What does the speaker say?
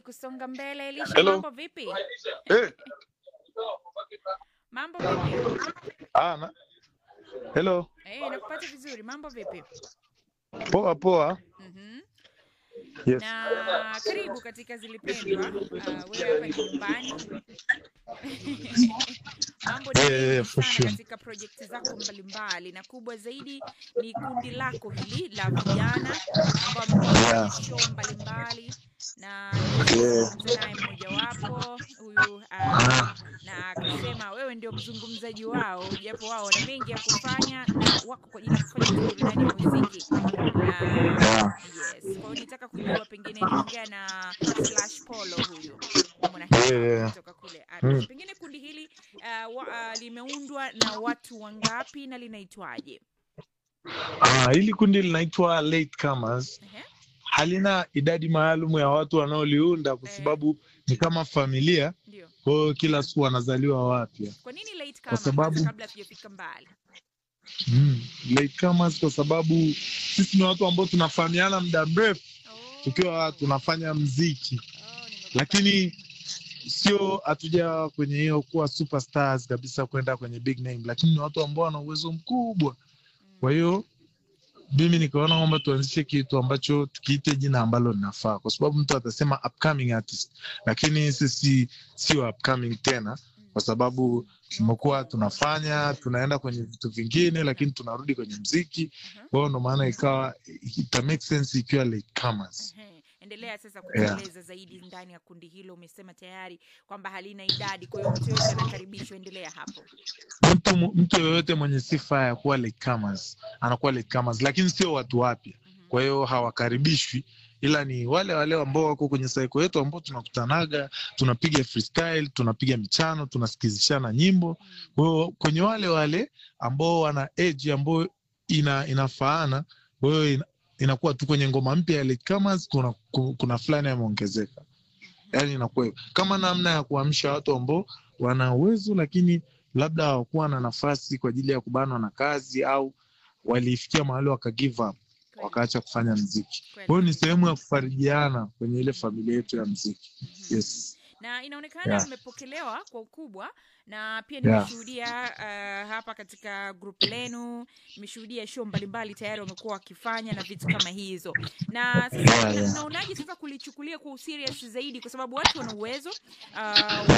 kusonga mbele. Elisha, Hello. mambo vipi? Eh, Mambo vipi? ah, na. Hello. Eh, nakupata vizuri. Mambo vipi? Poa poa. Mhm. Yes. Na karibu katika Zilipendwa. Uh, wewe hapa ni nyumbani. Mambo ni Yeah, yeah, mengi yeah, for sana sure. katika projekti zako mbalimbali, na kubwa zaidi ni kundi lako hili la vijana ambao wamekuwa Yeah. kwenye show mbalimbali na Yeah. nimezungumza naye mmojawapo huyu uh, Ah. na akasema wewe ndio mzungumzaji wao, japo wao wana mengi ya kufanya na wako kwa ajili ya kufanya burudani ya muziki na Yeah. yes. Kwa hiyo nitaka kujua pengine niongea na Slash Polo huyu mwana Yeah, yeah. kutoka kule Arusha. Mm. Pengine kundi hili uh, wa, uh, limeundwa na watu wangapi na linaitwaje? Ah, hili kundi linaitwa Latecomers. Ehe. Halina idadi maalum ya watu wanaoliunda kwa Eh. sababu ni kama familia, Ndio. kwa hiyo kila siku wanazaliwa wapya. Kwa nini late Kwa kama sababu- kwanza kabla hatujafika mbali? Mm. Latecomers kwa sababu sisi ni watu ambao tunafahamiana muda mrefu Oh. tukiwa tunafanya mziki, Oh, nimekupata. lakini sio hatuja kwenye hiyo kuwa superstars kabisa kwenda kwenye big name, lakini ni watu ambao wana uwezo mkubwa. Mm. Kwa hiyo mimi nikaona kwamba tuanzishe kitu ambacho tukiite jina ambalo linafaa, kwa sababu mtu atasema upcoming artist, lakini sisi sio upcoming tena, kwa sababu tumekuwa tunafanya tunaenda kwenye vitu vingine, lakini tunarudi kwenye mziki. Mhm. Kwa hiyo ndo maana ikawa ita make sense ikiwa latecomers. Ehe. Endelea sasa Yeah. kutueleza zaidi ndani ya kundi hilo. Umesema tayari kwamba halina idadi, kwa hiyo mtu yoyote anakaribishwa. Endelea hapo. Mtu mu- mtu yoyote mwenye sifa ya kuwa latecomers anakuwa latecomers, lakini sio watu wapya. Mhm. kwa hiyo hawakaribishwi ila ni wale wale ambao wako kwenye saiko yetu ambao tunakutanaga tunapiga freestyle tunapiga michano tunasikizishana nyimbo Mm. kwa hiyo kwenye wale wale ambao wana age ambayo ina, inafaana kwa hiyo ina, inakuwa tu kwenye ngoma mpya ya latecomers kuna, ku- kuna fulani yameongezeka yaani inakuwa hivyo. kama namna ya kuamsha watu ambao wana uwezo lakini labda hawakuwa na nafasi kwa ajili ya kubanwa na kazi au walifikia mahali waka give up Kweli, wakaacha kufanya mziki. kweli. Kwa hiyo ni sehemu ya kufarijiana kwenye ile familia yetu ya mziki. Mhm. Yes. na inaonekana Yeah. mmepokelewa kwa ukubwa na pia Yeah. nimeshuhudia uh, hapa katika group lenu nimeshuhudia show mbalimbali tayari wamekuwa wakifanya na vitu kama hizo na sasa Yeah, na- yeah. naonaje sasa kulichukulia kwa userious zaidi kwa sababu watu wana uwezo uh,